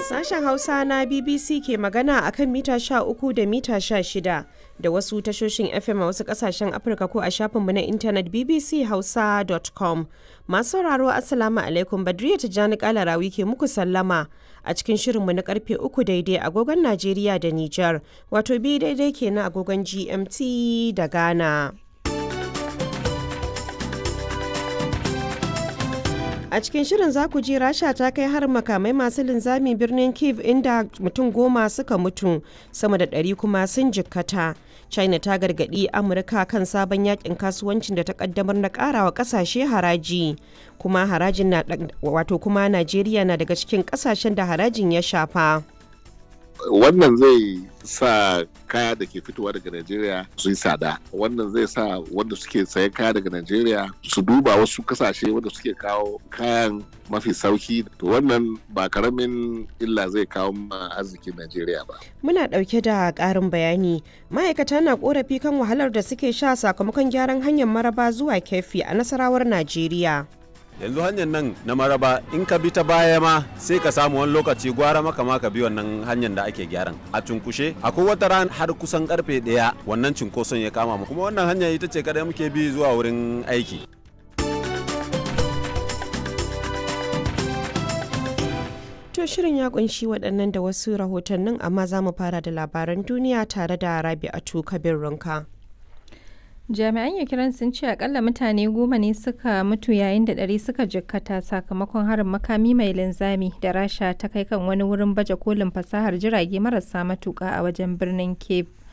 Sashen Hausa na BBC ke magana a kan mita 13 da mita 16 da wasu tashoshin FM a wasu kasashen Afirka ko a shafinmu na intanet bbchausa.com. Masu sauraro Assalamu alaikum Badriya Tijjani Kalarawi ke muku sallama a cikin shirinmu na karfe 3 daidai agogon Najeriya da Nijar, wato bi daidai kenan agogon GMT da Ghana. A cikin shirin za ku ji Rasha ta kai har makamai masu linzami birnin Kiev inda mutum goma suka mutu sama da ɗari kuma sun jikkata. China ta gargaɗi Amurka kan sabon yakin kasuwancin da ta kaddamar na ƙarawa ƙasashe haraji. Kuma harajin na wato kuma Najeriya na daga cikin ƙasashen da harajin ya shafa. wannan zai sa kaya da ke fitowa daga Najeriya su yi tsada wannan zai sa wanda suke sayan kaya daga Najeriya su duba wasu kasashe wanda suke kawo kayan mafi sauki to wannan ba karamin illa zai kawo ma arzikin Najeriya ba. Muna ɗauke da ƙarin bayani ma'aikata na ƙorafi kan wahalar da suke sha sakamakon gyaran hanyar maraba zuwa kefi a nasarawar Najeriya. yanzu hanyar nan na maraba in ka bi ta baya ma sai ka samu wani lokaci gwara maka ma ka bi wannan hanyar da ake gyaran a cunkushe akwai wata ran har kusan karfe daya wannan cunkoson ya kama mu kuma wannan hanya ita ce kada muke bi zuwa wurin aiki To shirin ya kunshi waɗannan da wasu rahotannin amma za mu fara da labaran duniya tare da Rabi'atu Kabir Runka. jami'an ukraine sun ce akalla mutane goma ne suka mutu yayin da ɗari suka jikkata sakamakon harin makami mai linzami da rasha ta kai kan wani wurin baje kolin fasahar jirage marasa matuka a wajen birnin cape